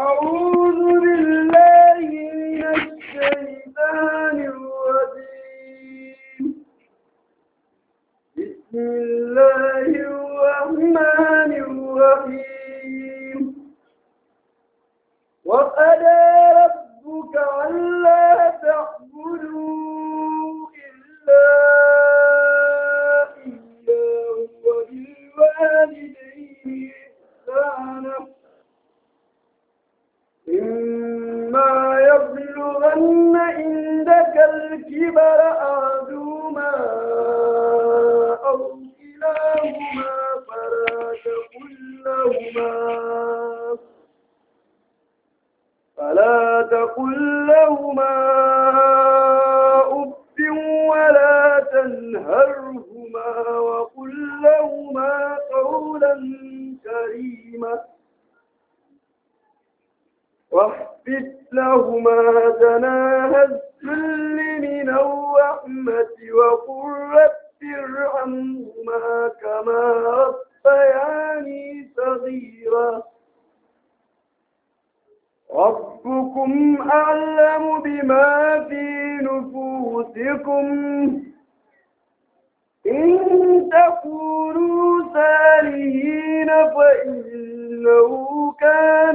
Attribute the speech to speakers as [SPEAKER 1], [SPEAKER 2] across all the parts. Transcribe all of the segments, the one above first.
[SPEAKER 1] أعوذ بالله من الشيطان الرجيم بسم الله الرحمن الرحيم وقضى ربك ألا تعبدوا إلا إياه وبالوالدين إحسانا إما يبلغن عندك الكبر أحدهما أو كلاهما فلا تقل لهما فلا تقل لهما أف ولا تنهرهما وقل لهما قولا كريما واحفظ لهما جناح الذل من الرحمة وقل رب ارحمهما كما ربياني صغيرا ربكم أعلم بما في نفوسكم إن تكونوا صالحين فإنه كان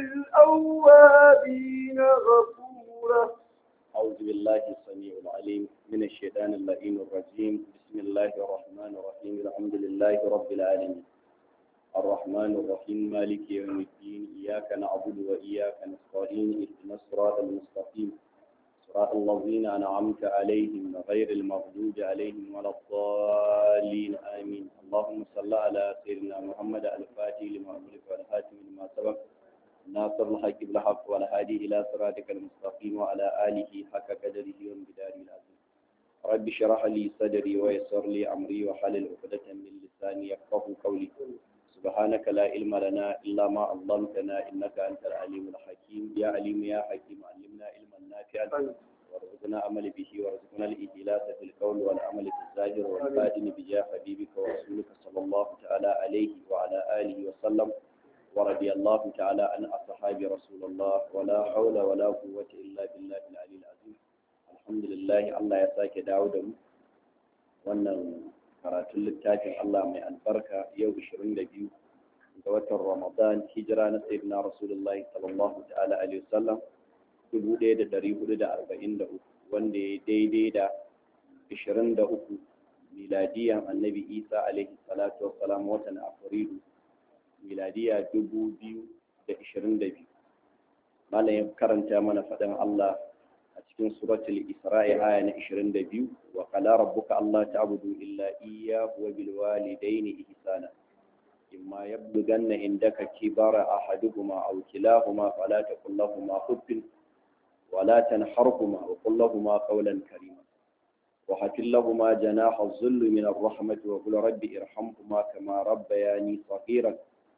[SPEAKER 1] للأوابين غفورا
[SPEAKER 2] أعوذ بالله السميع العليم من الشيطان اللئيم الرجيم بسم الله الرحمن الرحيم الحمد لله رب العالمين الرحمن الرحيم مالك يوم الدين إياك نعبد وإياك نستعين اهدنا الصراط المستقيم صراط الذين أنعمت عليهم غير المغضوب عليهم ولا الضالين آمين اللهم صل على سيدنا محمد الفاتح لما أملك والحاتم لما سبق ناصر الحق بالحق والهادي إلى صراطك المستقيم وعلى آله حق قدره وامتداره العظيم رب اشرح لي صدري ويسر لي أمري وحلل عقدة من لساني يفقه قولي سبحانك لا علم لنا إلا ما علمتنا إنك أنت العليم الحكيم يا عليم يا حكيم علمنا علما نافعا وارزقنا عمل به وارزقنا الإجلاس في القول والعمل في الظاهر والباطن بجاه حبيبك ورسولك صلى الله تعالى عليه وعلى آله وسلم ورضي الله تعالى عن أصحاب رسول الله ولا حول ولا قوة إلا بالله العلي العظيم الحمد لله الله يساك داود wannan karatun littafin Allah mai albarka yau 22 ga watan Ramadan hijira na sayyidina Rasulullahi sallallahu ta'ala alaihi wasallam 1443 wanda ya daidai da 23 miladiyan annabi Isa alaihi salatu wassalam watan Afrilu miladiya 2022 malam ya karanta mana faɗin Allah a cikin suratul Isra'i aya na 22 wa qala rabbuka alla ta'budu illa iyyahu wa bil walidayni ihsana imma yablughanna indaka kibara ahaduhuma aw kilahuma fala taqul lahumā uffin wa la tanharhumā wa qul lahumā qawlan karīmā وحفظ لهما جناح الذل من الرحمة وقل رب ارحمهما كما ربياني صغيرا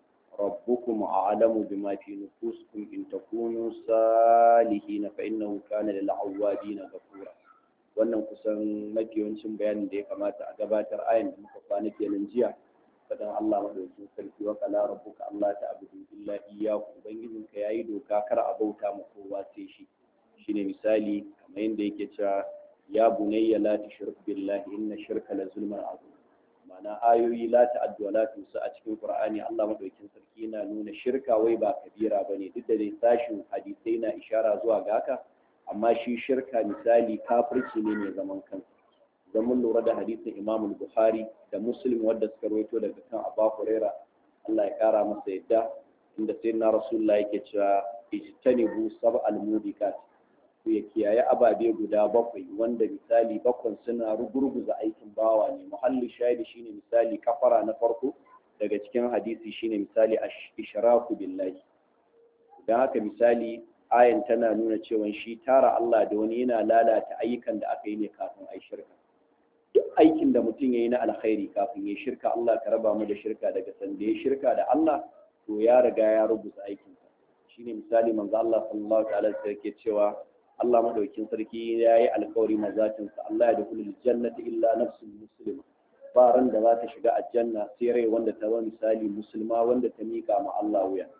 [SPEAKER 2] ربكم أعلم بما في نفوسكم إن تكونوا صالحين فإنه كان للعوابين غفورا wannan kusan mafi yawancin bayanin da ya kamata a gabatar ayan da muka kwana kenan jiya fadan Allah madaukakin sarki wa qala rabbuka Allah ta'budu illa iyyahu ubangijin ka yayi doka kar a bauta ma kowa sai shi shine misali kamar yadda yake cewa ya bunayya la tushrik billahi inna shirka la zulmun azim ma'ana ayoyi la ta'addu la tusa a cikin Qur'ani Allah madaukakin sarki yana nuna shirka wai ba kabira bane duk da dai sashin hadisai na ishara zuwa ga haka amma shi shirka misali kafirci ne mai zaman kansa idan mun lura da hadisin Imam Bukhari da Muslim wanda suka rawaito daga kan Abu Huraira Allah ya kara masa yadda inda sayyidina Rasulullah yake cewa ijtanibu sab'al mudikat ku ya kiyaye ababe guda bakwai wanda misali bakwan suna rugurguza aikin bawa ne muhalli shahidi shine misali kafara na farko daga cikin hadisi shine misali ishraku billahi don haka misali ayan tana nuna cewa shi tara Allah da wani yana lalata ayyukan da aka yi ne kafin a yi shirka duk aikin da mutum ya yi na alkhairi kafin ya shirka Allah ka raba mu da shirka daga sanda ya shirka da Allah to ya riga ya rubuta aikinsa shine misali manzo Allah sallallahu alaihi wasallam yake cewa Allah madaukin sarki ya yi alkawari mazatinsa Allah ya dukulu jannati illa nafsun muslima ba ran da za ta shiga aljanna sai rai wanda ta zama misali musulma wanda ta mika ma Allah wuya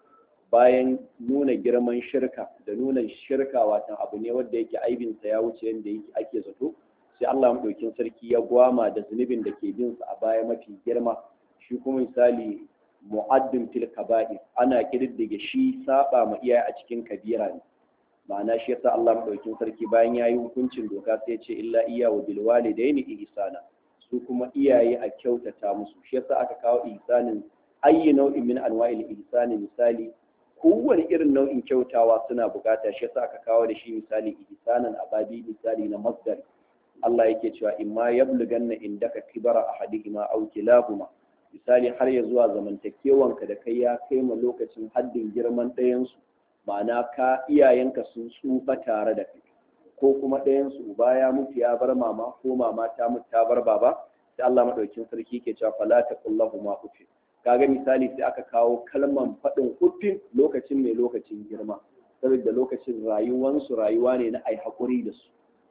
[SPEAKER 2] bayan nuna girman shirka da nuna shirka watan abu ne wanda yake aibinsa ya wuce yadda yake ake zato sai Allah maɗaukin sarki ya gwama da zunubin da ke bin sa a baya mafi girma shi kuma misali mu'addin fil kaba'ir ana kididdige shi saba ma iyaye a cikin kabira ne ma'ana shi yasa Allah maɗaukin sarki bayan yayi hukuncin doka sai ya ce illa iya wa bil walidaini ihsana su kuma iyaye a kyautata musu shi yasa aka kawo ihsanin ayyi nau'in min anwa'il ihsani misali kowane irin nau'in kyautawa suna bukata shi yasa aka kawo da shi misali ihsanan ababi misali na masdar Allah yake cewa imma yablughanna indaka kibara ahadihima aw kilahuma misali har ya zuwa zamantakewanka da kai ya kai ma lokacin haddin girman ɗayan su ma'ana ka iyayenka sun tsufa tare da kai ko kuma ɗayan su uba ya mutu ya bar mama ko mama ta mutu ta bar baba sai Allah madaukin sarki ke cewa fala taqullahuma ufin kaga misali sai aka kawo kalman faɗin uffin lokacin mai lokacin girma saboda lokacin rayuwansu rayuwa ne na ai haƙuri da su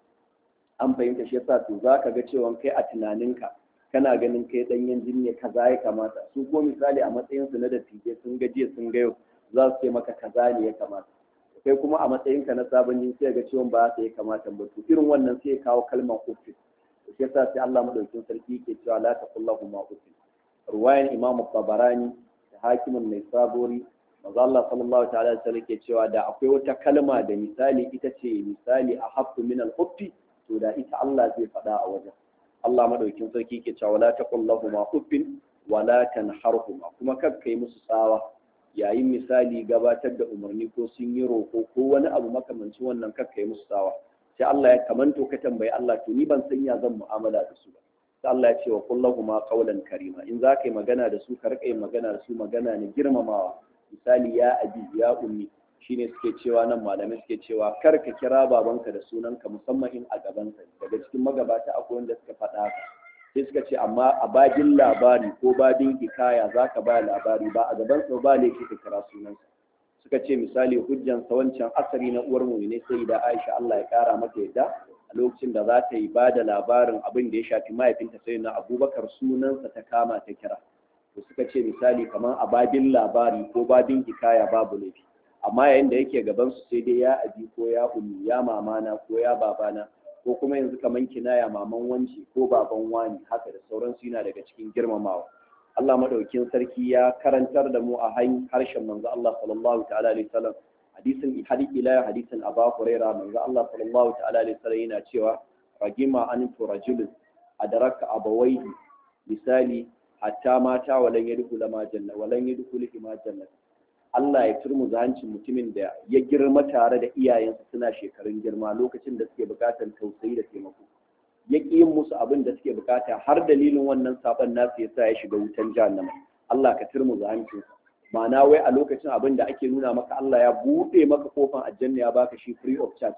[SPEAKER 2] an fahimta shi yasa to za ka ga cewa kai a tunaninka kana ganin kai ɗanyen jini ne kaza ya kamata su ko misali a matsayinsu na dattijai sun ga jiya sun ga yau za su ce maka kaza ne ya kamata kai kuma a matsayinka na sabon jini sai ga cewa ba sa ya kamata ba to irin wannan sai ya kawo kalmar uffin shi yasa sai Allah madaukakin sarki yake cewa la taqullahu ma uffin ruwayan imam tabarani da hakimin mai sabori maza Allah sallallahu ta'ala da ke cewa da akwai wata kalma da misali ita ce misali a hafu min al-huffi to da ita Allah zai faɗa a wajen Allah madaukin sarki ke cewa la taqul lahum uffin wa la tanharhuma kuma kar kai musu tsawa yayin misali gabatar da umarni ko sun yi roko ko wani abu makamancin wannan kar kai musu tsawa sai Allah ya kamanto ka tambayi Allah to ni ban san ya zan mu'amala da su ba sai Allah ya ce wa kullahu ma qawlan karima in za ka yi magana da su ka rika yin magana da su magana ne girmamawa misali ya abi ya ummi shine suke cewa nan malamai suke cewa kar ka kira babanka da sunanka musamman in a gaban ka daga cikin magabata akwai wanda suka faɗa haka sai suka ce amma a babin labari ko babin hikaya za ka ba labari ba a gaban sa ba laifi ka kira sunansa suka ce misali hujjansa wancan asari na uwar mu ne sai da Aisha Allah ya kara mata yadda a lokacin da za ta yi ba da labarin abin da ya shafi mahaifinta sai na abubakar sunansa ta kama ta kira to suka ce misali kamar a babin labari ko babin hikaya babu laifi amma yayin da yake gaban su sai dai ya abi ko ya ummi ya mamana ko ya babana ko kuma yanzu kamar kinaya maman wanci ko baban wani haka da sauransu yana daga cikin girmamawa Allah madaukin sarki ya karantar da mu a harshen manzo Allah sallallahu ta'ala alaihi wasallam hadisin hadith ila hadisin Abu Huraira manzo Allah sallallahu ta'ala alaihi wasallam yana cewa ragima an turajul adraka abawaihi misali hatta mata walan yadkhulu ma janna walan yadkhulu ma janna Allah ya turmu hancin mutumin da ya girma tare da iyayensa suna shekarun girma lokacin da suke bukatar tausayi da taimako ya ƙi yin musu abin da suke bukata har dalilin wannan saban nasu ya sa ya shiga wutan jahannama Allah ka turmu hancinsa ma'ana wai a lokacin abin da ake nuna maka Allah ya buɗe maka kofan aljanna ya baka shi free of charge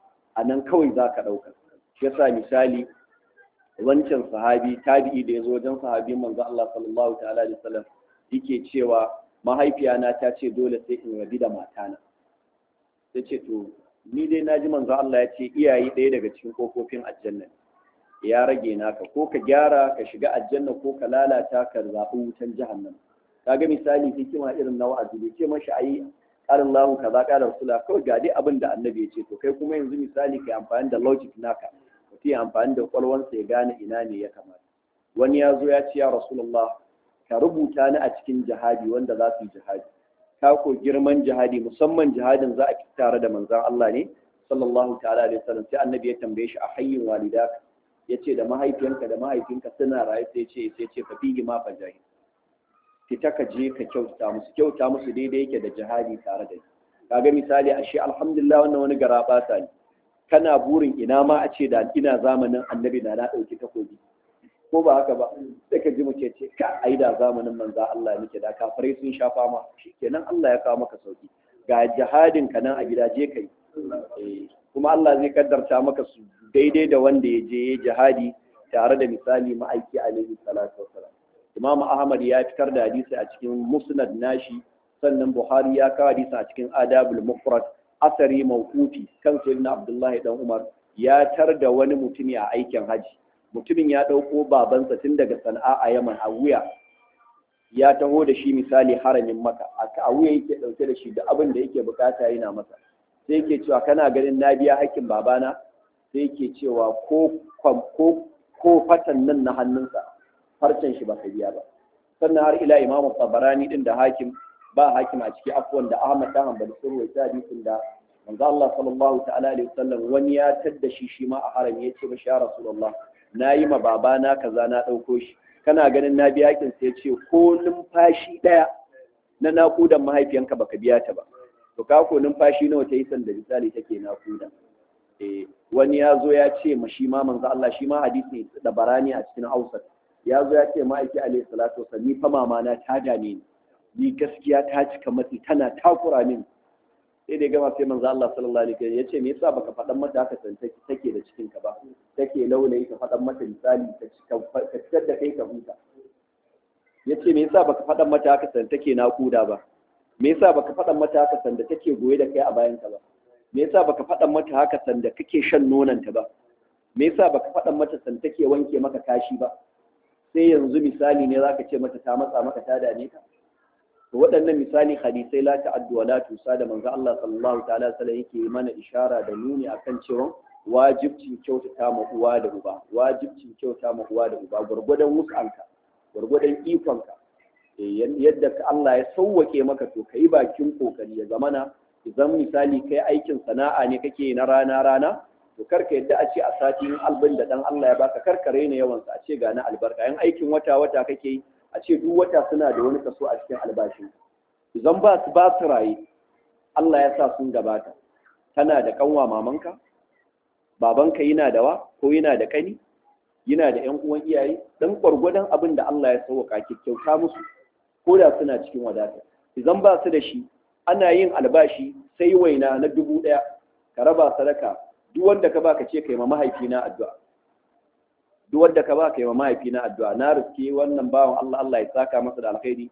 [SPEAKER 2] a nan kawai za ka ɗauka shi yasa misali wancan sahabi tabi'i da ya zo wajen sahabin manzo Allah sallallahu ta'ala alaihi wasallam yake cewa mahaifiyana ta ce dole sai in rabi da matana ta ce to ni dai na ji manzo Allah ya ce iyaye ɗaya daga cikin kofofin aljanna ya rage naka ko ka gyara ka shiga aljanna ko ka lalata ka zaɓi wutan jahannama kaga misali hikima irin na wa'azi bai ce mashi ayi ƙarin lahu kaza ƙarin sula kawai ga dai abin da annabi ya ce to kai kuma yanzu misali kai amfani da logic naka mutum ya amfani da kwalwansa ya gane ina ne ya kamata wani ya zo ya ce ya rasulullah ka rubuta ni a cikin jihadi wanda za su yi jihadi ka ko girman jihadi musamman jihadin za a tare da manzon Allah ne sallallahu ta'ala alaihi wasallam sai annabi ya tambaye shi a hayyin walidaka yace da mahaifiyanka da mahaifinka suna raye sai ce sai ce fa fihi ma fajahi fita ka je ka kyauta musu kyauta musu daidai yake da jihadi tare da kaga misali ashe alhamdulillah wannan wani garaba ne kana burin ina ma a ce da ina zamanin annabi na na dauki takobi ko ba haka ba sai ka ji muke ce ka ai da zamanin manza Allah nake da kafirai sun sha fama shikenan Allah ya kawo maka sauki ga jihadin ka nan a gida je kai kuma Allah zai kaddarta maka su daidai da wanda ya je ya jihadi tare da misali ma'aiki alaihi salatu wassalam Imam Ahmad ya fitar da hadisi a cikin Musnad nashi sannan Buhari ya kawo hadisi a cikin Adabul Mufrad asari mawquti kan sayyidina Abdullahi dan Umar ya tar da wani mutumi a aikin haji mutumin ya ɗauko babansa tun daga sana'a a yaman a wuya ya taho da shi misali haramin maka a wuya yake ɗauke da shi da abin da yake bukata yana masa sai yake cewa kana ganin na biya hakkin babana sai yake cewa ko ko ko fatan nan na hannunsa farcen shi baka biya ba sannan har ila imamu tabarani din da hakim ba hakim a ciki afwan da ahmad dan hanbali sun rawaita hadisin da manzo Allah sallallahu ta'ala alaihi wasallam wani ya tadda shi shi ma a harami ya ce ba ya rasulullah nayi ma babana kaza na dauko shi kana ganin na biya hakin sai ya ce ko numfashi daya na nakudan mahaifiyanka baka biya ta ba to ka ko numfashi nawa ta yi sanda misali take nakuda eh wani ya zo ya ce ma shi ma manzo Allah shi ma hadisi da barani a cikin Hausa ya zo ya ce ma'aiki alaihi salatu wasallam ni fa mama na ta dame ni ni gaskiya ta cika matsi tana takura min sai da gama sai manzo Allah sallallahu alaihi wasallam ya ce me yasa baka faɗan mata haka san take da cikin ka ba take laulayi ka faɗan mata misali ka fitar da kai ka huta ya ce me yasa baka faɗan mata haka san take nakuda ba me yasa baka faɗan mata haka san da take goye da kai a bayan ka ba me yasa baka faɗan mata haka san da kake shan nonanta ba me yasa baka faɗan mata san take wanke maka kashi ba sai yanzu misali ne zaka ce mata ta matsa maka ta dane ka to waɗannan misali hadisai la ta'addu wa la tusa da manzo Allah sallallahu ta'ala sallallahu yake mana ishara da nuni akan cewa wajibcin kyautata ma uwa da uba wajibcin kyauta ma uwa da uba gurgudan wukanka gurgudan ikonka yadda Allah ya sauwake maka to kai bakin kokari ya zamana idan misali kai aikin sana'a ne kake na rana rana to karka yadda a ce a sati in albin da dan Allah ya baka karka raina yawansa a ce ga na albarka in aikin wata wata kake yi a ce duk wata suna da wani kaso a cikin albashin idan ba su ba su raye Allah ya sa sun gabata tana da kanwa mamanka babanka yana da wa ko yana da kani yana da ƴan uwan iyaye dan gwargwadon abin da Allah ya sauka kyauta musu ko da suna cikin wadata idan ba su da shi ana yin albashi sai waina na dubu ɗaya ka raba sadaka duk wanda ka baka ce kai ma mahaifina addu'a duk wanda ka baka yi ma mahaifina addu'a na riske wannan bawan Allah Allah ya saka masa da alkhairi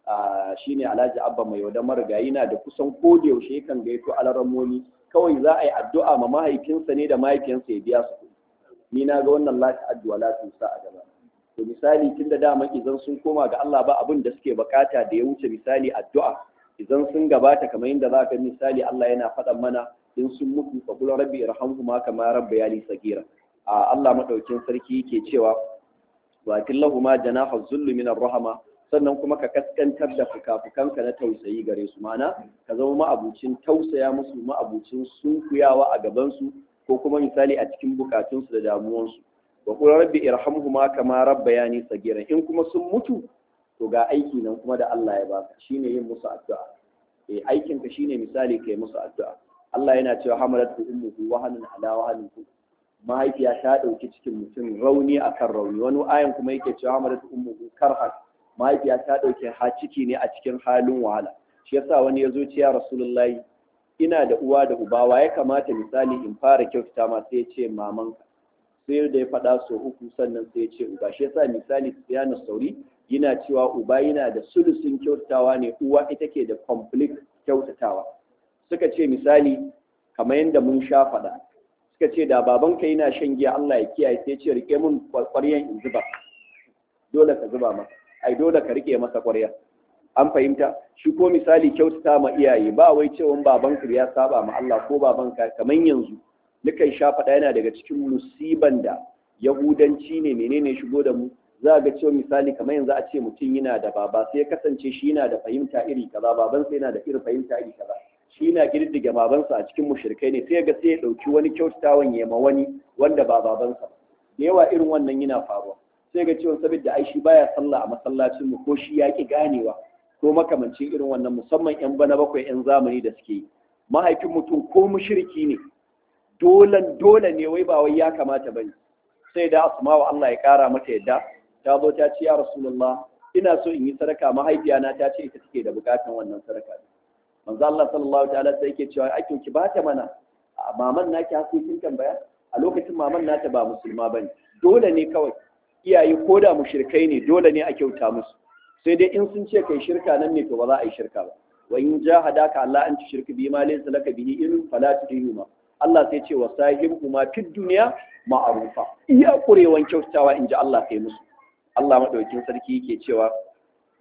[SPEAKER 2] shine Alhaji Abba mai yaudan marigayi na da kusan ko da yaushe kan gaito alaramoni kawai za a yi addu'a ma mahaifinsa ne da mahaifiyansa ya biya su ni na ga wannan lati addu'a lati sa a gaba to misali tun da dama idan sun koma ga Allah ba abin da suke bukata da ya wuce misali addu'a idan sun gabata kamar yadda za ka misali Allah yana faɗan mana in sun mutu fa kula rabbi irhamhuma kama rabbayani sagira a Allah madaukin sarki yake cewa wa killahuma janaha zulli min rahama sannan kuma ka kaskantar da fukafukanka na tausayi gare su mana ka zama ma'abucin tausaya musu ma'abucin sunkuyawa a gaban su ko kuma misali a cikin bukatunsu da damuwansu wa qul rabbi irhamhuma kama rabbayani sagira in kuma sun mutu to ga aiki nan kuma da Allah ya baka shine yin musu addu'a eh aikin ka shine misali kai musu addu'a Allah yana cewa hamalatu ummuhu wahanan ala wahanin mahaifiya ta ɗauki cikin mutum rauni akan rauni wani ayan kuma yake cewa hamalatu ummuhu karhan mahaifiya ta ɗauki ha ciki ne a cikin halin wahala shi yasa wani ya zo ce ya rasulullahi ina da uwa da uba wa ya kamata misali in fara kyautata ma sai ya ce mamanka sai da ya faɗa so uku sannan sai ya ce uba shi yasa misali siyana sauri yana cewa uba yana da sulusun kyautatawa ne uwa ita ke da complete kyautatawa suka ce misali kamar yadda mun sha faɗa suka ce da babanka yana shan giya Allah ya kiyaye sai ce rike mun ƙwaryan in zuba dole ka zuba masa ai dole ka rike masa ƙwarya an fahimta shi ko misali kyautata ma iyaye ba wai cewa babanka ya saba ma Allah ko babanka kamar yanzu nukan sha faɗa yana daga cikin musiban da yahudanci ne menene shigo da mu za ga cewa misali kamar yanzu a ce mutum yana da baba sai ya kasance shi yana da fahimta iri kaza babansa yana da irin fahimta iri kaza shi na girdiga babansa a cikin mushrikai ne sai ga sai ya dauki wani kyautatawan ya ma wani wanda ba babansa da yawa irin wannan yana faruwa sai ga cewa saboda ai shi baya sallah a masallacin mu ko shi ya ki ganewa ko makamancin irin wannan musamman yan bana bakwai yan zamani da suke yi mahaifin mutum ko mushriki ne dolan dole ne wai ba wai ya kamata bane sai da asma'u Allah ya kara mata yadda ta zo ta ce ya rasulullah ina so in yi sadaka mahaifiyana ta ce ita take da bukatan wannan sadaka manzo Allah sallallahu ta'ala sai yake cewa aikin ki bata mana maman naki hasu kin tambaya a lokacin maman nata ba musulma bane dole ne kawai iyaye ko da mushrikai ne dole ne a kyauta musu sai dai in sun ce kai shirka nan ne to ba za a yi shirka ba wa in jahadaka Allah an tushirka bi ma laysa laka bihi ilm fala tudihuma Allah sai ce wa sahibhuma fid dunya ma'rufa iya kurewan kyautawa inji Allah kai musu Allah madaukin sarki yake cewa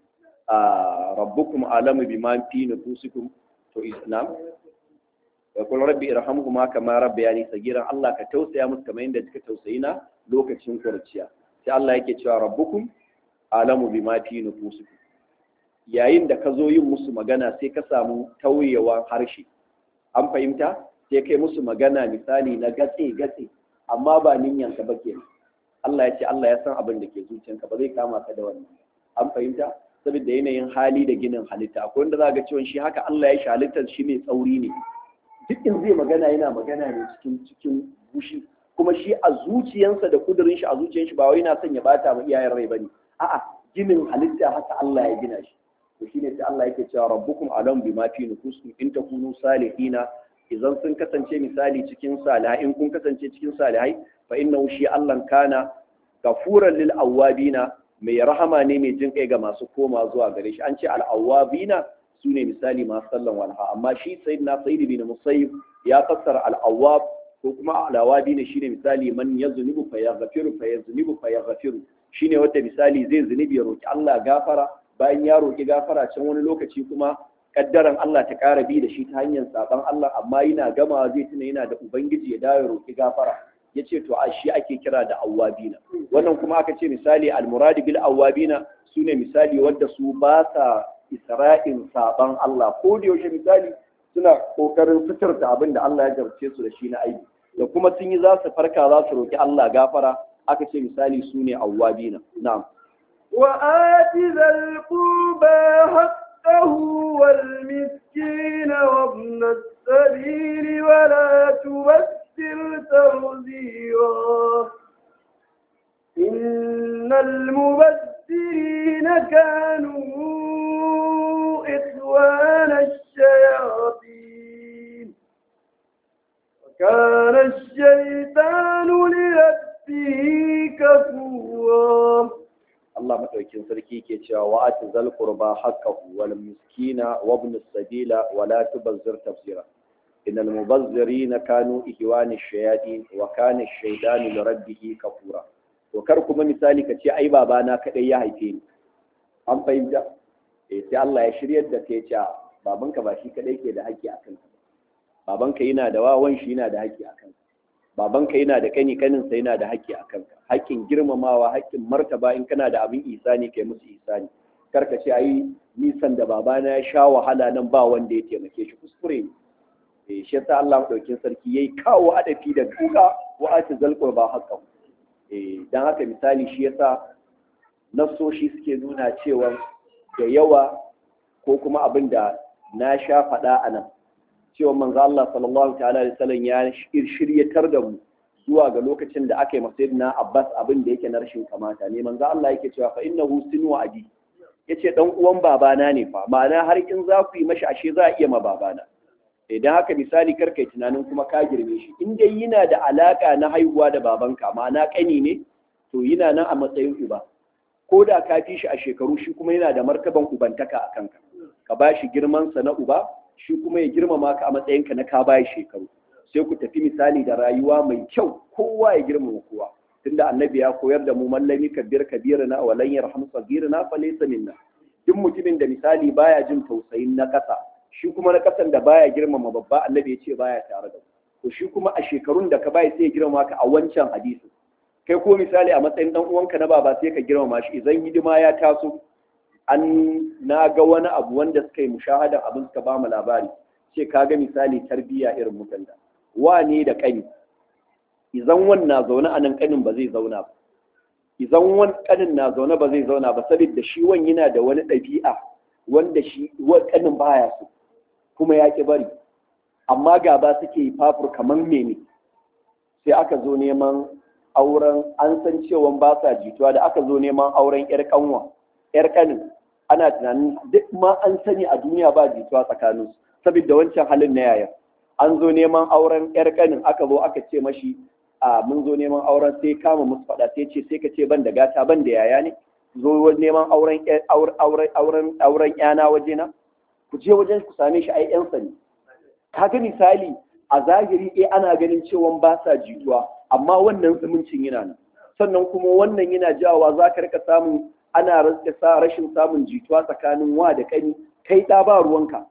[SPEAKER 2] rabbukum alamu bima fi nufusikum to islam wa qul rabbi irhamhuma kama rabbayani sagiran Allah ka tausaya musu kamar yadda suka tausayi na lokacin kurciya sai Allah yake cewa rabbukum alamu bima fi nufusikum yayin da ka zo yin musu magana sai ka samu tauyewan harshe an fahimta sai kai musu magana misali na gatse gatse amma ba ninyanka ba kenan Allah ya ce Allah ya san abin da ke zuciyanka ba zai kama ka da wannan an fahimta saboda yanayin hali da ginin halitta akwai wanda za ga cewa shi haka Allah ya shi halittar shi mai tsauri ne duk in zai magana yana magana ne cikin cikin bushi kuma shi a zuciyansa da kudurin shi a zuciyan shi ba wai yana son ya bata ma iyayen rai bane a'a ginin halitta haka Allah ya gina shi to shine sai Allah yake cewa rabbukum alam bima fi nufusikum in takunu salihina idan sun kasance misali cikin salihai in kun kasance cikin salihai fa innahu shi Allah kana gafuran lil awwabina mai rahama ne mai jin kai ga masu koma zuwa gare shi an ce al awwabina sune misali masu sallan walha amma shi sayyidina sayyid bin musayyib ya fassara al awwab ko kuma al awwabina shine misali man yaznubu fa yaghfiru fa yaznubu fa yaghfiru shine wanda misali zai zunubi ya roki Allah gafara bayan ya roki gafara can wani lokaci kuma kaddaran Allah ta ƙara bi da shi ta hanyar saban Allah amma yana gamawa zai tuna yana da ubangiji ya dawo ya roki gafara ya ce to a shi ake kira da awwabina wannan kuma aka ce misali almuradi bil awwabina su ne misali wadda su ba sa isra'in saban Allah ko da yaushe misali suna kokarin suturta abin da Allah ya jarce su da shi na aibi da kuma sun yi za su farka za su roki Allah gafara aka ce misali su ne awwabina na'am
[SPEAKER 1] وآت ذا القربى حقه والمسكين وابن السبيل ولا تبذر تبذيرا إن المبذرين كانوا إخوان الشياطين وكان الشيطان لربه كفورا
[SPEAKER 2] Allah madaukin sarki ke cewa wa ati zal qurba haqqahu wal miskina wa ibn as-sabila wa la tubazzir tafsira innal mubazzirina kanu ihwani ash-shayatin wa kana ash-shaytanu li rabbih kafura to kar kuma misali ka ce ai babana kadai ya haife ni an fahimta eh sai Allah ya shiryar da kai cewa babanka ba shi kadai ke da haƙƙi akan ka babanka yana da wawan shi yana da haƙƙi akan ka babanka yana da kani kaninsa yana da haƙƙi a kanka haƙƙin girmamawa haƙƙin martaba in kana da abin isani kai musu isani karka ce ai nisan da babana ya sha wahala nan ba wanda ya taimake shi kuskure ne eh shi yasa Allah madaukin sarki yayi kawo adafi da duka wa ati zalqur ba haqqan eh dan haka misali shi yasa nasoshi suke nuna cewa da yawa ko kuma abin da na sha faɗa a nan cewa manzo Allah sallallahu ta'ala alaihi wasallam ya shiryatar da mu zuwa ga lokacin da aka yi masayidina Abbas abin da yake na rashin kamata ne manzo Allah yake cewa fa innahu sinu abi yace dan uwan babana ne fa ma'ana har in za ku yi mashi ashe za a iya ma babana idan haka misali kar kai tunanin kuma ka girme shi in dai yana da alaka na haihuwa da babanka ma'ana kani ne to yana nan a matsayin uba ko da ka fi shi a shekaru shi kuma yana da martaban ubantaka a kanka ka ba shi girmansa na uba shi kuma ya girmama ka a matsayinka na ka baya shekaru sai ku tafi misali da rayuwa mai kyau kowa ya girmama kowa tunda annabi ya koyar da mu mallami kabir kabirina wa lan yarham sagirina fa laysa minna duk mutumin da misali baya jin tausayin na kasa shi kuma na kasan da baya girmama babba annabi ya ce baya tare da to shi kuma a shekarun da ka bai sai ya girmama ka a wancan hadisi kai ko misali a matsayin dan uwanka na baba sai ka girmama shi idan hidima ya taso an na ga wani abu wanda suka yi mushahadan abin suka ba mu labari ce ka ga misali tarbiyya irin mutan da wane da kani idan wan na zaune a nan kanin ba zai zauna ba idan wan kanin na zaune ba zai zauna ba saboda shi wan yana da wani ɗabi'a wanda shi kanin baya so kuma ya ki bari amma gaba suke yi fafur kamar mene sai aka zo neman auren an san cewa ba sa jituwa da aka zo neman auren yar kanwa yar kanin ana tunanin duk ma an sani a duniya ba jituwa tsakaninsu saboda wancan halin na yaya an zo neman auren yar kanin aka zo aka ce mashi a mun zo neman auren sai kama musu faɗa sai ce sai ka ce ban da gata ban da yaya ne zo neman auren auren auren auren yana waje na ku je wajen ku same shi ai yan sani kaga misali a zahiri eh ana ganin cewa ba sa jituwa amma wannan zumuncin yana nan sannan kuma wannan yana jawa za ka rika samun
[SPEAKER 3] ana rasa sa rashin samun jituwa tsakanin wa da kani kai ɗa ba ruwanka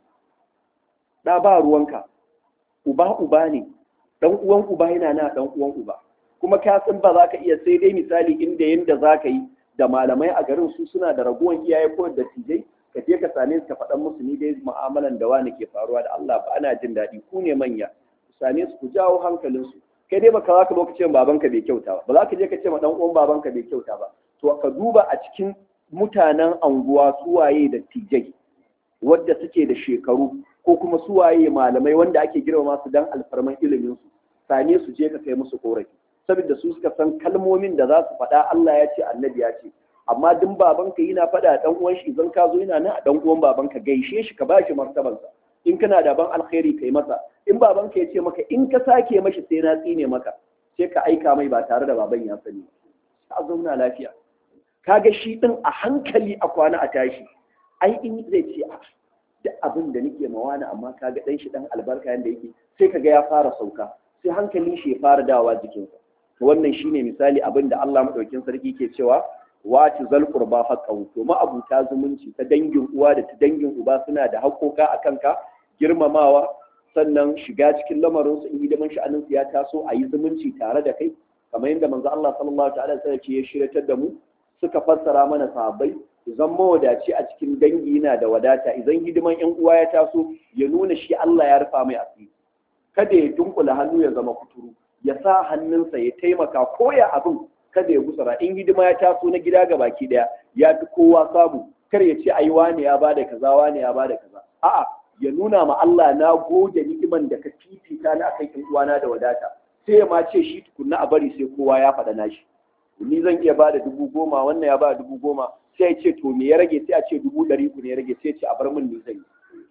[SPEAKER 3] ɗa ba ruwanka uba uba ne ɗan uwan uba yana na ɗan uwan uba kuma ka san ba za ka iya sai dai misali inda yanda za ka yi da malamai a garin su suna da raguwan iyaye ko da tijai ka je ka same su ka faɗan musu ni dai mu'amalan da wani ke faruwa da Allah ba ana jin daɗi ku ne manya ku same su ku jawo hankalinsu kai dai baka za ka zo ka ce babanka bai kyauta ba ba za ka je ka ce ma dan uwan babanka bai kyauta ba to ka duba a cikin mutanen anguwa suwaye da tijai wadda suke da shekaru ko kuma suwaye malamai wanda ake girmama su dan alfarman ilimin su same su je ka kai musu korafi saboda su suka san kalmomin da za su faɗa Allah ya ce annabi ya ce amma duk babanka yana faɗa dan uwan shi idan ka zo yana nan a dan uwan babanka gaishe shi ka bashi martabansa in kana da ban alkhairi kai masa in babanka ya ce maka in ka sake mashi sai na tsine maka sai ka aika mai ba tare da baban ya sani ba a zauna lafiya kaga shi din a hankali a kwana a tashi ai in zai ce a duk abin da nake mawana amma kaga dan shi dan albarka yanda yake sai kaga ya fara sauka sai hankalin shi ya fara dawa jikinsa wannan shine misali abin da Allah madaukin sarki ke cewa wati zal qurba haqqahu to ma'abuta zumunci ta dangin uwa da ta dangin uba suna da haƙoƙa a kanka girmamawa sannan shiga cikin lamarin su in hidiman sha'anin su ya taso a yi zumunci tare da kai kamar yadda manzo Allah sallallahu ta'ala alaihi wasallam ya shiratar da mu suka fassara mana sahabbai idan mawadaci a cikin dangi yana da wadata idan hidiman yan uwa ya taso ya nuna shi Allah ya rufa mai asiri kada ya dunkula hannu ya zama kuturu ya sa hannunsa ya taimaka ko ya abin kada ya gusara in hidima ya taso na gida ga baki daya ya fi kowa samu kar ya ce ai wane ya bada kaza wane ya bada kaza a'a ya nuna ma Allah na gode ni'iman da ka fifita na akan yan uwana da wadata sai ya ma ce shi tukunna a bari sai kowa ya faɗa nashi ni zan iya bada dubu goma wannan ya bada dubu goma sai ya ce to me ya rage sai a ce dubu ɗari ku ne ya rage sai ya ce a bar min ni zan yi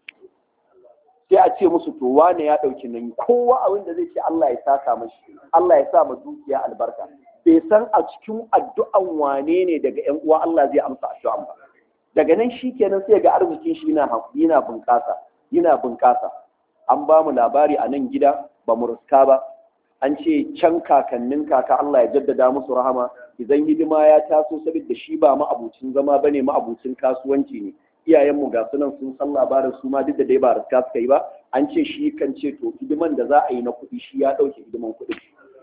[SPEAKER 3] sai a ce musu to wane ya ɗauki nan kowa abin da zai ce Allah ya saka mashi Allah ya sa ma dukiya albarka bai san a cikin addu'an wane ne daga ƴan uwa Allah zai amsa addu'an ba daga nan shi kenan sai ga arzikin shi yana yana bunƙasa yana bunƙasa an ba mu labari a nan gida ba mu ruska ba an ce can kakannin kaka Allah ya jaddada musu rahama idan hidima ya taso saboda shi ba ma'abucin zama bane ma'abucin kasuwanci ne iyayenmu ga sunan sun san labarin su ma duk da dai ba riska suka yi ba an ce shi kan ce to hidiman da za a yi na kuɗi shi ya ɗauke hidiman kuɗi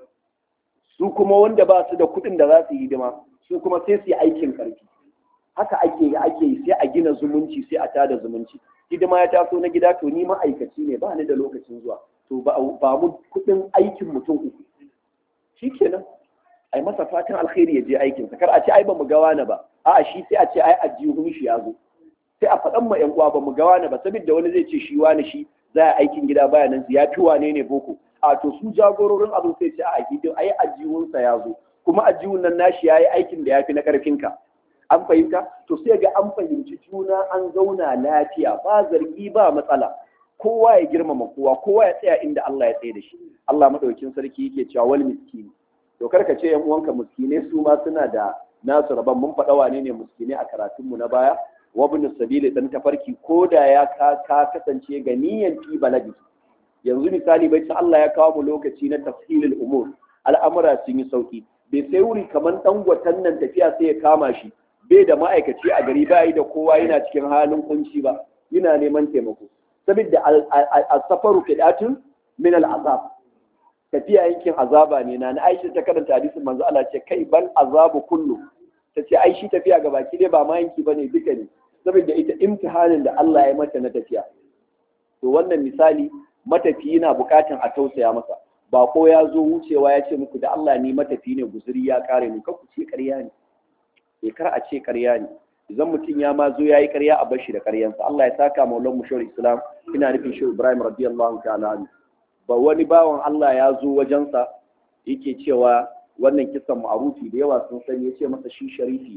[SPEAKER 3] su kuma wanda ba su da kuɗin da za su yi hidima su kuma sai su yi aikin ƙarfi haka ake yi ake yi sai a gina zumunci sai a tada zumunci hidima ya taso na gida to ni ma'aikaci ne ba ni da lokacin zuwa to ba mu kuɗin aikin mutum uku shikenan ai masa fatan alkhairi ya je aikinsa kar a ce ai ba mu ga wani ba a'a shi sai a ce ai ajihun shi ya zo sai a faɗan ma ƴan uwa ba mu ga wani ba saboda wani zai ce shi wani shi za a aikin gida baya nan ya fi wane ne boko a to su jagororin abin sai ce a gidin ai ajihunsa ya zo kuma ajihun nan nashi ya yi aikin da ya fi na ƙarfinka an fahimta to sai ga an fahimci juna an zauna lafiya ba zargi ba matsala kowa ya girmama kowa kowa ya tsaya inda Allah ya tsaye da shi Allah madaukin sarki yake cewa wal miskini to karka ce yan uwanka miskine su ma suna da nasu rabon mun faɗa wane ne miskine a karatunmu na baya wabin sabili dan tafarki ko da ya ka kasance ga niyan fi baladi yanzu misali bai ta Allah ya kawo mu lokaci na tafsilul umur al'amura sun yi sauki bai sai wuri kamar dan gwatan nan tafiya sai ya kama shi bai da ma'aikaci a gari ba yi da kowa yana cikin halin kunci ba yana neman taimako saboda al-safaru fidatun min al-azab tafiya yankin azaba ne na Aisha ta karanta hadisin manzo Allah ce kai bal azabu kullu ta ce ai shi tafiya ga baki dai ba ma yanki bane duka ne saboda ita imtihanin da Allah ya mata na tafiya to wannan misali matafiyi na bukatan a tausaya masa ba ko ya zo wucewa ya ce muku da Allah ni matafi ne guzuri ya kare mu ku ce ƙarya ne eh kar a ce ƙarya ne idan mutum ya ma zo yayi ƙarya a bashi da ƙaryansa Allah ya saka maulan mu shawar islam ina nufin shi Ibrahim radiyallahu ta'ala anhu ba wani bawan Allah ya zo wajensa yake cewa wannan kisan ma'arufi da yawa sun sani ya ce masa shi sharifi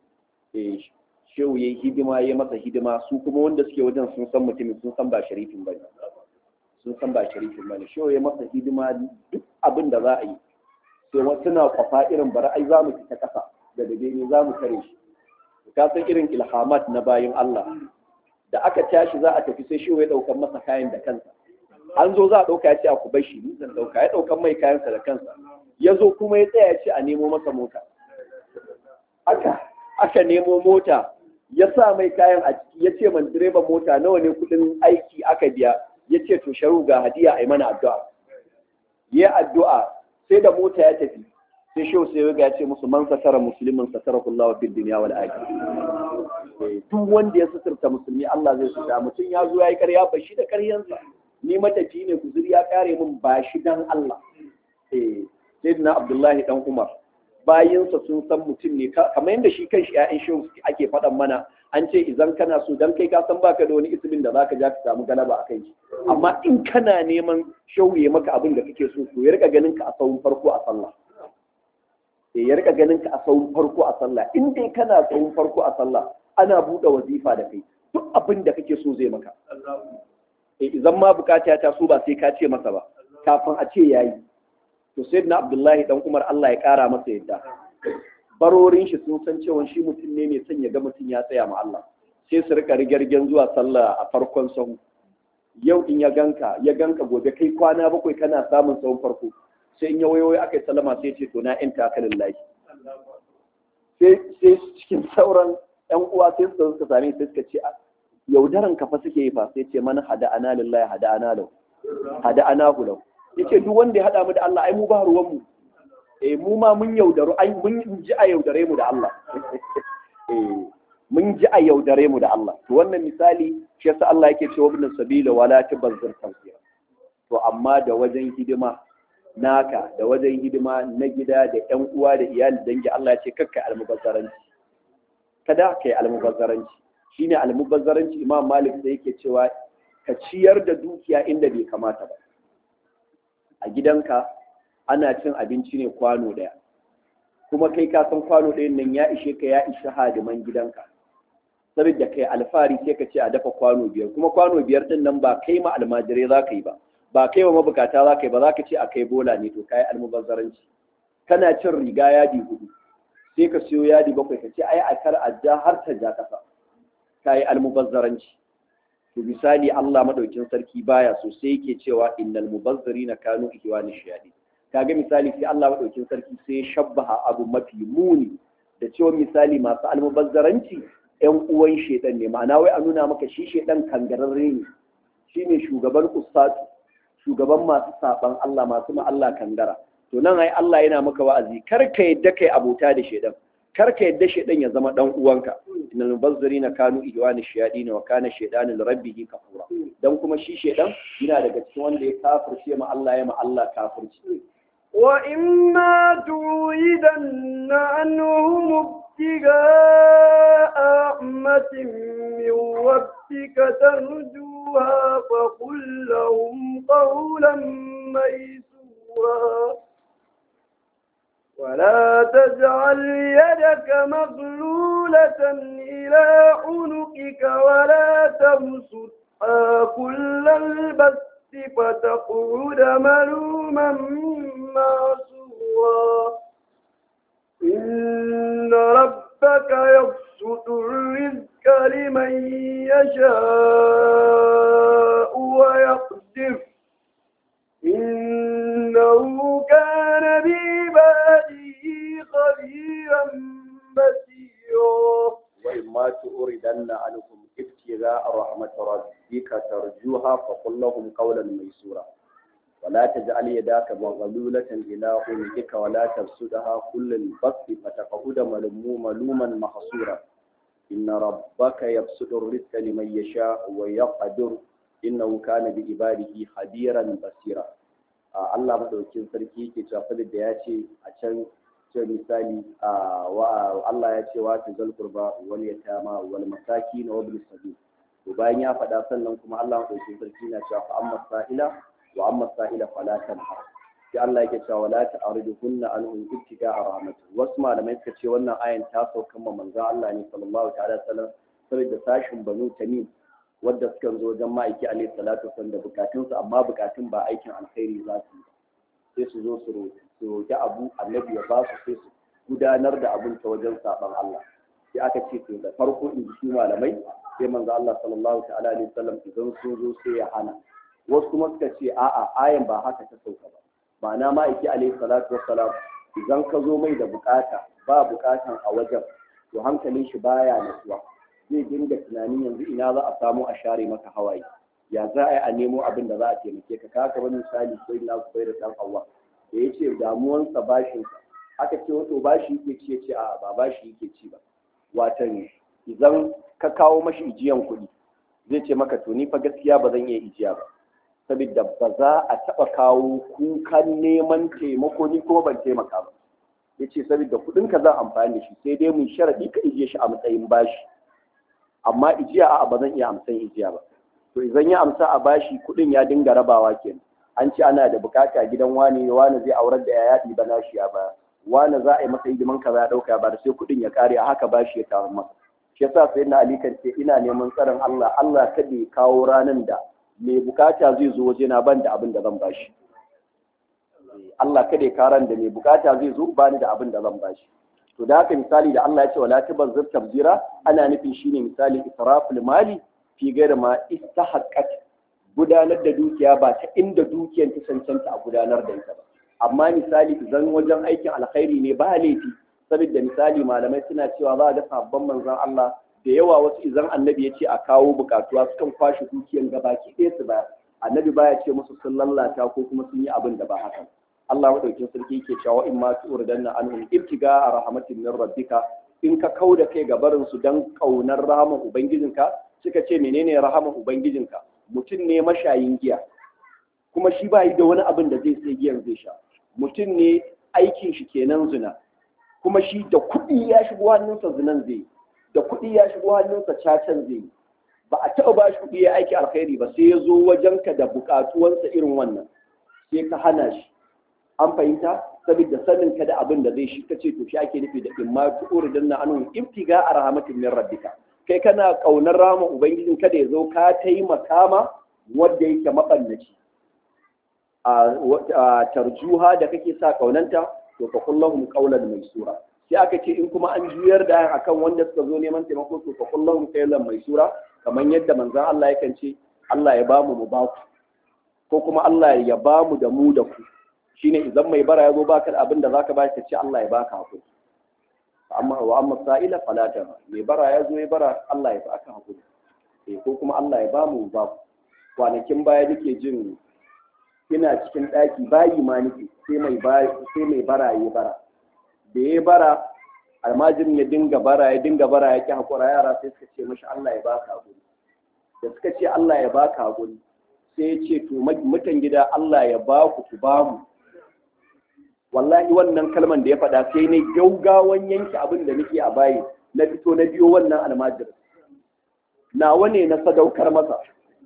[SPEAKER 3] eh shehu yayi hidima ya masa hidima su kuma wanda suke wajen sun san mutumin sun san ba sharifin bane sun san ba sharifin bane shehu ya masa hidima duk abin da za a yi sai wasu na kwafa irin bara ai za mu fita kasa da dade ne za mu kare shi ka san irin ilhamat na bayin Allah da aka tashi za a tafi sai shehu ya daukar masa kayan da kansa an zo za a ɗauka ya ce a ku bar shi ni zan ɗauka ya ɗaukan mai kayansa da kansa ya zo kuma ya tsaya ya ce a nemo masa mota haka aka nemo mota ya sa mai kayan a ciki ya ce man direban mota nawa ne kudin aiki aka biya ya ce to sharu ga hadiya a yi mana addu'a ya addu'a sai da mota ya tafi sai shi sai ya ce musu man satara musulmin satara kullawa fid dunya wal akhirah duk wanda ya suturta musulmi Allah zai suta mutum ya zo ya yi karya ba shi da karyansa ni matafi ne kuzuri ya kare min ba shi dan Allah eh sayyidina Abdullahi dan Umar bayinsa sun san mutum ne kamar yadda shi kan shi ƴaƴan shehu ake faɗan mana an ce idan kana so dan kai ka san baka da wani ismin da zaka ja ka samu galaba a kai amma in kana neman shehu ya maka abin da kake so to ya rika ganin ka a sahun farko a sallah ya rika ganin ka a sahun farko a sallah in dai kana sahun farko a sallah ana buɗe wazifa da kai duk abin da kake so zai maka idan ma bukata ya taso ba sai ka ce masa ba kafin a ce yayi to sai na abdullahi dan umar Allah ya kara masa yadda barorin shi sun san cewa shi mutum ne mai son ya ga mutum ya tsaya ma Allah sai su rika rigirgen zuwa sallah a farkon sahu yau in ya ganka ya ganka gobe kai kwana bakwai kana samun sahun farko sai in ya wayoyi aka yi salama sai ce to na yan takalin lahi sai cikin sauran yan uwa sai su suka same sai suka ce yaudaran kafa suke yi fa sai ce mana hada ana lillahi hada ana lahu hada ana lahu yace duk wanda ya hada mu da Allah ai mu ba ruwan mu eh mu ma mun yaudaru ai mun ji a yaudare mu da Allah eh mun ji a yaudare mu da Allah to wannan misali shi yasa Allah yake cewa ibn sabila wala tabazzir tawfiya to amma da wajen hidima naka da wajen hidima na gida da ƴan uwa da iyali dangi Allah ya ce kakka almubazzaranci kada kai almubazzaranci shine almubazzaranci Imam Malik da yake cewa ka ciyar da dukiya inda bai kamata ba a gidanka ana cin abinci ne kwano ɗaya kuma kai ka san kwano ɗayan nan ya ishe ka ya ishe hadiman gidanka saboda kai alfahari sai ka ce a dafa kwano biyar kuma kwano biyar ɗin nan ba kai ma almajirai za ka yi ba ba kai wa mabukata za ka yi ba za ka ce a kai bola ne to kai almubazzaranci kana cin riga yadi hudu sai ka siyo yadi bakwai ka ce ai a kar a ja har ta ja kasa kai almubazzaranci to misali Allah madaukin sarki baya so sai yake cewa innal mubazzirina kanu ihwani shayadi kaga misali sai Allah madaukin sarki sai ya shabbaha abu mafi muni da cewa misali masu almubazzaranci ƴan uwan shedan ne ma'ana wai a nuna maka shi shedan kangararre ne shine shugaban ustatu shugaban masu saban Allah masu ma Allah kangara to nan ai Allah yana maka wa'azi kar ka yadda kai abota da shedan kar ka yadda shedan ya zama dan uwanka innal mubazzirina kanu ihwani shayadin wa kana shaydanu li rabbih kafura dan kuma shi shedan yana daga cikin wanda ya kafirce ma Allah ya ma Allah kafirci
[SPEAKER 1] وإما تويدن عنهم ابتغاء رحمة من ربك ترجوها فقل لهم قولا ميسورا ولا تجعل يدك مغلولة إلى عنقك ولا تبسطها كل البسط فتقعد ملوما معصورا إن ربك يبسط الرزق لمن يشاء ويقدر إنه كان بعباده خبيرا بصيرا
[SPEAKER 3] وإما تؤردن عنكم ابتغاء رحمة ربك ترجوها فقل لهم قولا ميسورا ولا تجعل يداك مغلولة إلى عنقك ولا تبسطها كل البسط فتقعد ملموما ملوما محصورا إن ربك يبسط الرزق لمن يشاء ويقدر إنه كان بعباده خبيرا بصيرا Allah madaukin sarki yake cewa da ya ce a can ce misali Allah ya ce wa ta zalkurba wal yatama wal masakin wa bil sabil to bayan ya faɗa sannan kuma Allah madaukin sarki na cewa fa amma sa'ila wa amma sa'ila fala tanhar sai Allah yake cewa wala ta'ridu kunna anhum ibtiga rahmat wasu malamai suka ce wannan ayan ta sauka ma manzo Allah ne sallallahu ta'ala sallam saboda sashin banu tamim wadda suka zo wajen ma'aiki alaihi salatu wasallam da bukatunsu amma bukatun ba aikin alkhairi za su yi sai su zo su roƙi abu annabi ya ba su sai su gudanar da abin ta wajen saban Allah sai aka ce to da farko in ji su malamai sai manzo Allah sallallahu ta'ala alaihi wasallam idan sun zo sai ya hana wasu kuma suka ce a'a ayan ba haka ta sauka ba ma'ana ma'aiki alaihi salatu wassalam idan ka zo mai da bukata ba bukatan a wajen to hankalin shi baya nasuwa zai dinga tunanin yanzu ina za a samu a share maka hawaye ya za a yi a nemo abin da za a taimake ka ka wani misali sai na su da dan Allah da ya ce damuwansa bashinsa aka ce wato bashi yake ci ce a ba bashi yake ci ba watan idan ka kawo mashi ijiyan kuɗi zai ce maka to ni fa gaskiya ba zan iya ijiya ba saboda ba za a taɓa kawo kukan neman taimako ni kuma ban taimaka ba ya ce saboda kuɗinka zan amfani da shi sai dai mun sharaɗi ka ijiye shi a matsayin bashi amma ijiya a'a ba zan iya amsan ijiya ba to idan ya amsa a bashi kuɗin ya dinga rabawa kenan an ce ana da bukata gidan wani wani zai aurar da ya yaɗi ba nashi ya ba wani za a yi masa hidiman kaza ya ɗauka ba sai kuɗin ya ƙare a haka bashi ya kawo masa shi yasa sai na ali kan ce ina neman tsaron Allah Allah kada ya kawo ranan da mai bukata zai zo waje na ban da abin da zan bashi Allah kada ya karan da mai bukata zai zo bani da abin da zan bashi to da haka misali da Allah ya ce wala tabazzir tabzira ana nufin shine misali israful mali fi gaira ma istahaqqat gudanar da dukiya ba ta inda dukiyar ta cancanta a gudanar da ita ba amma misali idan wajen aikin alkhairi ne ba laifi saboda misali malamai suna cewa za a ga sabon manzon Allah da yawa wasu idan annabi ya ce a kawo bukatuwa sukan kwashe dukiyar gabaki ɗaya su ba annabi baya ce musu sun lallata ko kuma sun yi abin da ba haka Allah madaukin sarki yake cewa in ma tu'ridanna anhum ibtiga a rahmatin min rabbika in ka kauda kai ga barin su dan kaunar rahaman ubangijinka suka ce menene rahaman ubangijinka mutum ne mashayin giya kuma shi ba yi da wani abin da zai sai giyan zai sha mutum ne aikin shi kenan zina kuma shi da kuɗi ya shigo hannunsa zinan zai da kuɗi ya shigo hannunsa cacan zai ba a taɓa ba shi kuɗi ya aiki alkhairi ba sai ya zo wajenka da buƙatuwansa irin wannan sai ka hana shi an fahimta saboda sanin ka da abin da zai shi ka ce to shi ake nufi da in ma tu'ur dan na anu ibtiga a rahmatin min rabbika kai kana kaunar rama ubangijin ka da ya zo ka taimaka ma wanda yake maballaci a tarjuha da kake sa kaunanta to fa kullahum qawlan maysura sai aka ce in kuma an juyar da akan wanda suka zo neman taimako to fa kullahum qawlan maysura kamar yadda manzon Allah yakan ce Allah ya bamu mu ba ku ko kuma Allah ya bamu da mu da ku shine idan mai bara ya zo baka da abin da zaka ba shi ce Allah ya baka hakuri amma wa amma sa'ila fala ta mai bara ya zo ya bara Allah ya baka hakuri eh ko kuma Allah ya bamu ba kwanakin baya nake jin ina cikin daki bayi ma nake sai mai bayi sai mai bara ya bara da ya bara almajirin ya dinga bara ya dinga bara ya ki hakura yara sai suka ce mashi Allah ya baka hakuri da suka ce Allah ya baka hakuri sai ya ce to mutan gida Allah ya ba ku ku ba mu wallahi wannan kalman da ya faɗa sai ne gaugawan yanke abin da nake a bayi na fito na biyo wannan almajir nawa ne na sadaukar masa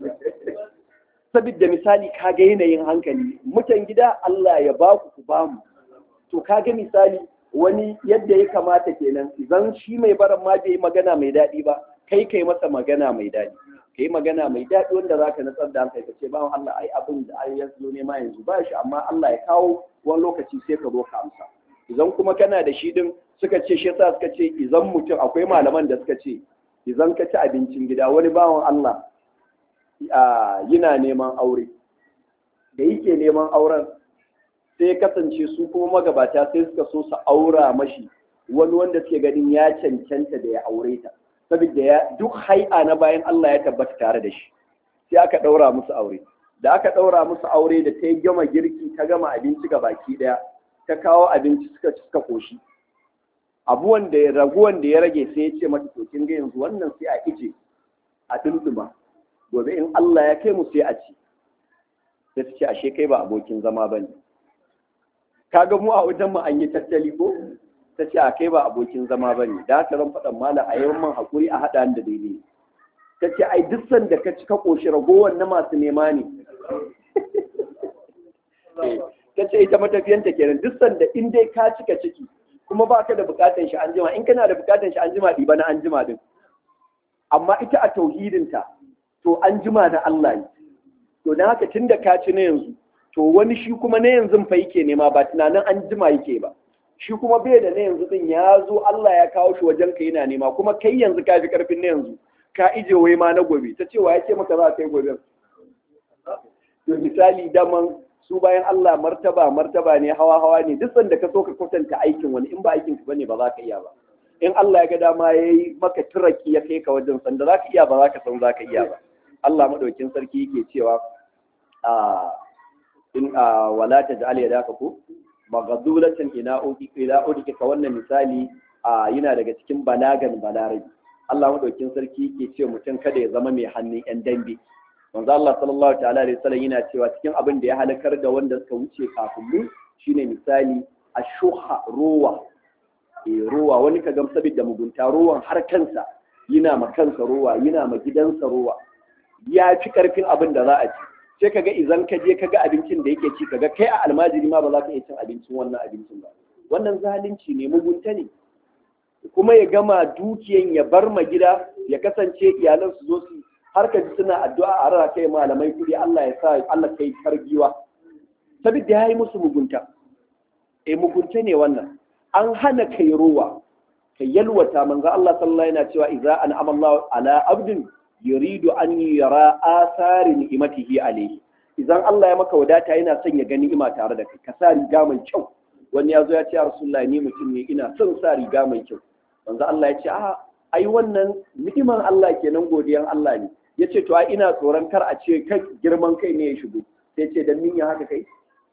[SPEAKER 3] saboda misali kaga yanayin hankali mutan gida Allah ya ba ku ku ba mu to kaga misali wani yadda ya kamata kenan idan shi mai baran ma bai magana mai daɗi ba kai kai masa magana mai daɗi kai magana mai daɗi wanda za ka natsar da hankali ka ce bawan Allah ai abin da ai yanzu ne ma yanzu ba shi amma Allah ya kawo wani lokaci sai ka zo ka amsa idan kuma kana da shi din suka ce shi yasa suka ce idan mutum akwai malaman da suka ce idan ka ci abincin gida wani bawan Allah yana neman aure da yake neman auren sai ya kasance su kuma magabata sai suka so su aura mashi wani wanda suke ganin ya cancanta da ya aure ta saboda ya duk hai'a na bayan Allah ya tabbata tare da shi sai aka ɗaura musu aure da aka ɗaura musu aure da ta yi gama girki ta gama abinci ga baki ɗaya ta kawo abinci suka ci suka koshi abuwan da ya raguwan da ya rage sai ya ce mata to kin ga yanzu wannan sai a ije a dinduma gobe in Allah ya kai mu sai a ci sai ta ce ashe kai ba abokin zama bane kaga mu a wajen mu an yi tattali ko ta ce a kai ba abokin zama ba ne da haka zan faɗan mala a yawan man haƙuri a haɗa da daidai ta ce ai duk sanda ka ci ka ƙoshi ragowar na masu nema ne ta ce ita matafiyanta kenan duk sanda in dai ka cika ciki kuma ba ka da buƙatar shi an jima in kana da buƙatar shi an jima ɗiba na an jima din amma ita a tauhidinta to an jima na Allah ne to don haka tun da ka ci na yanzu to wani shi kuma na yanzu fa yake nema ba tunanin an jima yake ba shi kuma bai da na yanzu din ya zo Allah ya kawo shi wajen ka yana nema kuma kai yanzu ka fi karfin na yanzu ka ije wai ma na gobe ta cewa ya ce maka za ka yi gobe to misali daman su bayan Allah martaba martaba ne hawa hawa ne duk sanda ka so ka kwatanta aikin wani in ba aikin ka bane ba za ka iya ba in Allah ya ga dama ya yi maka turaki ya kai ka wajen sanda za ka iya ba za ka san za ka iya ba Allah maɗaukin sarki yake cewa a in a wala ta ja'al yadaka ko maghadulatan ila udi ila udi ka wannan misali a yana daga cikin balagan balarabi Allah maɗaukin sarki yake cewa mutum kada ya zama mai hannun yan dambe manzo Allah sallallahu ta'ala alaihi wasallam yana cewa cikin abin da ya halakar da wanda suka wuce kafin mu shine misali ashuha ruwa eh ruwa wani ka gam saboda mugunta ruwan har kansa yana ma kansa ruwa yana ma gidansa ruwa ya fi karfin abin da za a ci sai kaga idan ka je kaga abincin da yake ci kaga kai a almajiri ma ba za ka iya cin abincin wannan abincin ba wannan zalunci ne mugunta ne kuma ya gama dukiyan ya bar ma gida ya kasance iyalan su zo su har ka ji suna addu'a a rara kai malamai kudi Allah ya sa Allah kai kargiwa saboda ya yi musu mugunta eh mugunta ne wannan an hana kai ruwa kai yalwata manzo Allah sallallahu yana cewa idza an amalla ala abdin yuridu an yara asari ni'matihi alayhi idan Allah ya maka wadata yana son ya ga ni'ima tare da kai ka sa riga mai kyau wani ya zo ya ce ya rasulullahi ni mutum ne ina son sa riga mai kyau manzo Allah ya ce a ai wannan ni'iman Allah kenan godiyan Allah ne ya ce to ai ina tsoron kar a ce kai girman kai ne ya shigo sai ce dan nin ya haka kai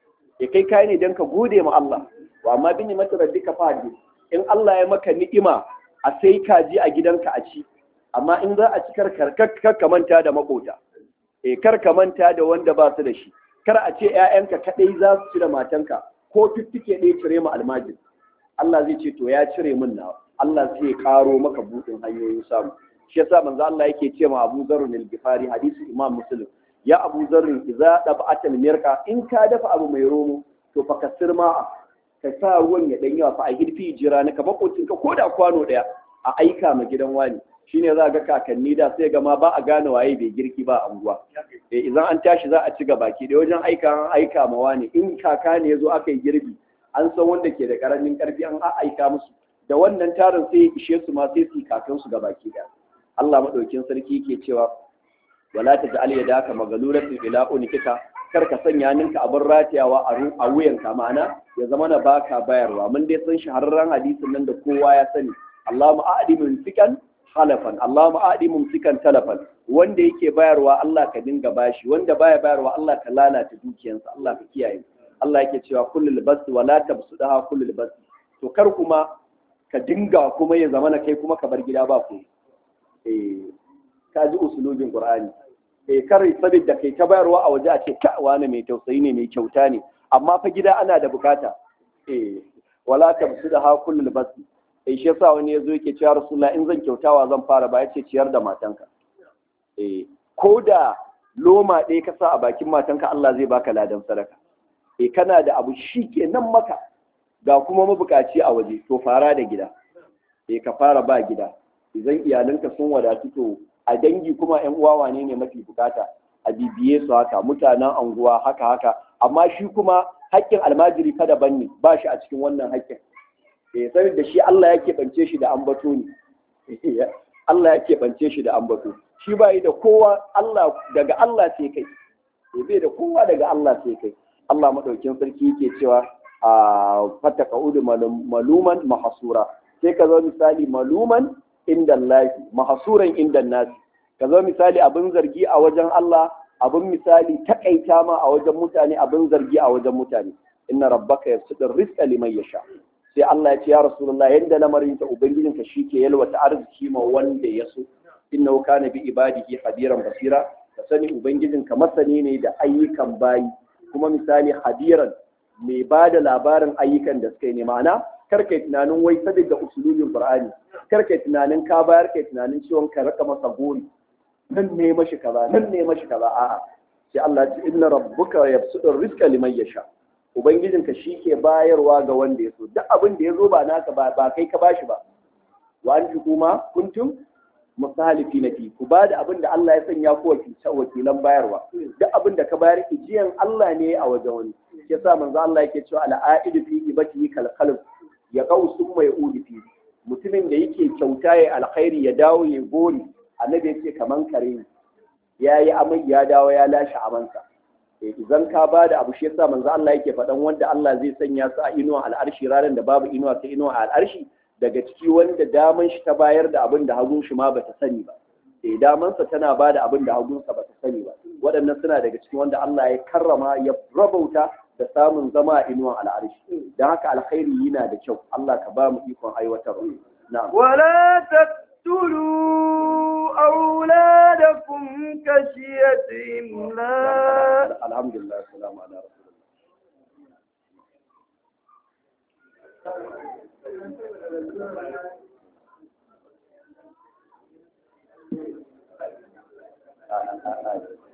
[SPEAKER 3] ya kai kai ne dan ka gode ma Allah wa amma bin mata rabbika fadi in Allah ya maka ni'ima a sai kaji a gidanka a ci amma in za a ci kar kar ka manta da makota eh kar ka manta da wanda ba su da shi kar a ce ƴaƴanka kadai za su ci da matanka ko fiffike ɗaya cire mu almajin Allah zai ce to ya cire min nawa Allah zai karo maka buɗin hanyoyin samu shi yasa manzo Allah yake ce ma Abu Dharr al-Ghifari hadisi Imam Muslim ya Abu Dharr idza dab'ata mirka in ka dafa abu mai romo to fa kasir ma ka sa ruwan ya dan yawa fa a hirfi jira na kamar kocin ka koda kwano daya a aika ma gidan wani shine za ga kakanni da sai ga ma ba a gane waye bai girki ba a unguwa eh idan an tashi za a ci gaba ki da wajen aika an aika ma wani in kaka ne yazo aka yi girbi an san wanda ke da karamin karfi an aika musu da wannan tarin sai ya ishe su ma sai su kakansu gaba ki daya Allah maɗaukin sarki ke cewa wala ta ja'al yadaka magalulatan ila unikika kar ka sanya ninka abin ratayawa a wuyanka ma'ana ya zama na baka bayarwa mun dai san shahararren hadisin nan da kowa ya sani Allahumma a'di mumsikan halafan Allahumma a'di mumsikan talafan wanda yake bayarwa Allah ka dinga bashi wanda baya bayarwa Allah ka lalata dukiyansa Allah ka kiyaye Allah yake cewa kullul bas wala tabsudaha kullul bas to kar kuma ka dinga kuma ya zama na kai kuma ka bar gida ba ku ka ji usulubin qur'ani eh kar saboda kai ta bayarwa a waje a ce ka wani mai tausayi ne mai kyauta ne amma fa gida ana da bukata eh wala tabsuda ha kullul bas eh shi yasa wani yazo yake cewa rasulullah in zan kyautawa zan fara ba yace ciyar da matanka eh ko da loma ɗaya ka sa a bakin matanka Allah zai baka ladan sadaka eh kana da abu shi nan maka ga kuma mabukaci a waje to fara da gida eh ka fara ba gida idan iyalanka sun wadatu to a dangi kuma yan uwa wane ne mafi bukata a bibiye su haka mutanen anguwa haka haka amma shi kuma haƙƙin almajiri fa daban ne ba shi a cikin wannan haƙƙin eh sai da shi Allah ya keɓance shi da ambato ne Allah ya keɓance shi da ambato shi ba da kowa Allah daga Allah sai kai eh bai da kowa daga Allah sai kai Allah madaukin sarki yake cewa a fataka udu maluman mahasura sai ka zo misali maluman inda Allah mahasuran inda nasi ka zo misali abin zargi a wajen Allah abin misali takaita ma a wajen mutane abin zargi a wajen mutane inna rabbaka yabsutur rizqa liman yasha sai Allah ya ce ya rasulullah yanda lamarin ta ubangijin ka shike yalwata arziki ma wanda ya so innahu kana bi ibadihi hadiran basira ka sani ubangijin ka masani ne da ayyukan bayi kuma misali hadiran mai ba da labarin ayyukan da suka yi ne ma'ana karka yi tunanin wai saboda usulubin qur'ani karka yi tunanin ka bayar ka yi tunanin ciwon ka raka masa gori nan ne mashi kaza nan ne mashi kaza a'a sai Allah ya ce inna rabbuka yabsutur rizqa liman yasha ubangijinka shi ke bayarwa ga wanda ya so duk abin da ya zo ba naka ba ba kai ka bashi ba wa an fi kuma kuntum musalifi na fi ku ba da abin da Allah ya sanya ku wakilan bayarwa duk abin da ka bayar ijiyan Allah ne a wajen wani yasa manzo Allah yake cewa al'aidu fi ibatihi kal qalb ya qausu mai udi fi mutumin da yake kyauta ya alkhairi ya dawo ya gori annabi yake kaman kare ne yayi amai ya dawo ya lashe amansa idan ka ba da abu shi yasa manzo Allah yake faɗan wanda Allah zai sanya su a inuwa al'arshi ranar da babu inuwa sai inuwa al'arshi daga ciki wanda daman shi ta bayar da abin da hagun shi ma bata sani ba eh damansa tana ba da abin da hagunsa bata sani ba waɗannan suna daga cikin wanda Allah ya karrama ya rabauta da samun zama a inuwan al'arshi don haka alkhairi yana da kyau Allah ka ba mu ikon aiwatarwa na'am
[SPEAKER 1] ولا تقتلوا أولادكم كشية إملاق
[SPEAKER 3] alhamdulillah salamu ala rasulillah a a a